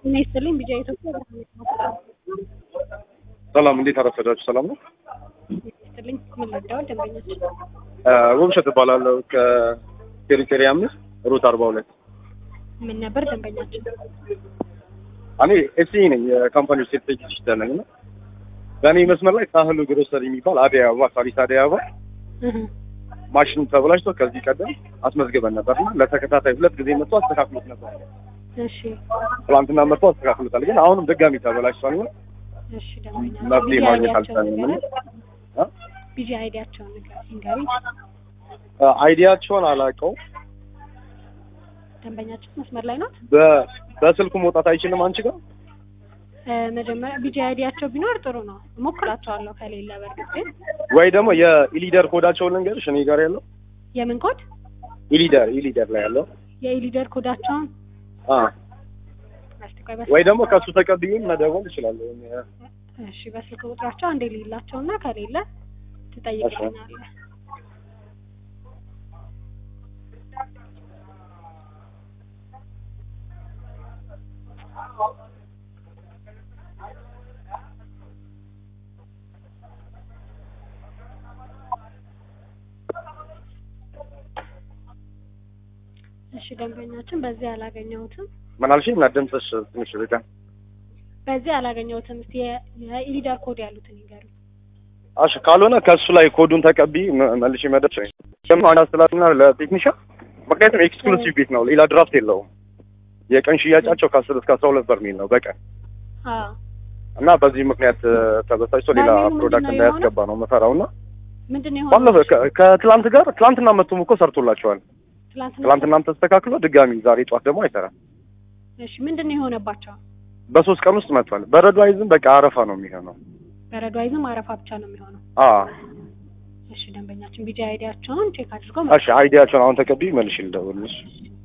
ጤና ይስጥልኝ ቢጃ ኢትዮጵያ ሰላም፣ እንዴት አረፈዳችሁ? ሰላም ነው። ይስጥልኝ ምን ልርዳው? ደንበኞች ውብሸት እባላለሁ ከቴሪቴሪ አምስት ሩት አርባ ሁለት ምን ነበር ደንበኛችን? እኔ ኤሲ ነኝ የካምፓኒ ሴት ቴክኒሽያን ነኝ እና በእኔ መስመር ላይ ሳህሉ ግሮሰሪ የሚባል አደይ አበባ ሳሪስ አደይ አበባ እህ ማሽን ተበላሽቶ ከዚህ ቀደም አስመዝግበን ነበርና ለተከታታይ ሁለት ጊዜ መጥቶ አስተካክሎት ነበር። እሺ ትላንትና መጥቶ አስተካክሎታል። ግን አሁንም ድጋሚ ተበላሽቷል። እና እሺ ደንበኛ መፍትሄ ማግኘት አይዲያቸውን አልቻልንም። ንገረን። እ? ቢጂ አይዲያቸውን ንገረን ንገሪኝ። አይዲያቸውን አላውቀው ደንበኛችን መስመር ላይ ናት። በ- በስልኩ መውጣት አይችልም አንቺ ጋር እ፣ መጀመሪያ ቢጂ አይዲያቸው ቢኖር ጥሩ ነው። እሞክራቸዋለሁ ከሌለ በእርግጥ ግን ወይ ደግሞ የኢሊደር ኮዳቸውን ልንገርሽ እኔ ጋር ያለው የምን ኮድ ኢሊደር ኢሊደር ላይ ያለው የኢሊደር ኮዳቸውን አ እስቲ ቆይ በስ ወይ ደግሞ ከሱ ተቀብዬም መደወል እችላለሁ። እሺ በስልክ ቁጥራቸው አንዴ ሌላቸው እና ከሌለ ትጠይቅልኛለህ። እሺ ደንበኛችን በዚህ አላገኘሁትም ምን አልሽኝ? እና ድምፅሽ ትንሽ ርቃ። በዚህ አላገኘሁትም። እስቲ የ- የኢሊደር ኮድ ያሉትን ይንገሩኝ። እሺ ካልሆነ ከሱ ላይ ኮዱን ተቀብዬ መ- መልሼ መደብ ቻይ ደግሞ አንድ አስተላልና ለቴክኒሻን ምክንያቱም ኤክስክሉሲቭ ቤት ነው፣ ሌላ ድራፍት የለውም። የቀን ሽያጫቸው ከአስር እስከ አስራ ሁለት በርሜል ነው በቀን አዎ እና በዚህ ምክንያት እ፣ ተበሳጭቶ ሌላ በርሜሉ ምንድን ፕሮዳክት ነው እንዳያስገባ ነው የምፈራው እና ምንድን ነው ባለፈው የሆነው? ከ- ከትላንት ጋር ትላንትና መጥቶም እኮ ሰርቶላቸዋል። ትላንትና ትላንትናም ተስተካክሎ ድጋሚ ዛሬ ጠዋት ደግሞ አይሰራም። እሺ ምንድን ነው የሆነባቸው? በሶስት ቀን ውስጥ መጥቷል። በረዶ አይዝም፣ በቃ አረፋ ነው የሚሆነው። በረዶ አይዝም አረፋ ብቻ ነው የሚሆነው። አ እሺ ደንበኛችን ቢጂ አይዲያቸውን ቼክ አድርገው እሺ አይዲያቸውን አሁን ተቀብዬ መልሼ ልደውልልሽ።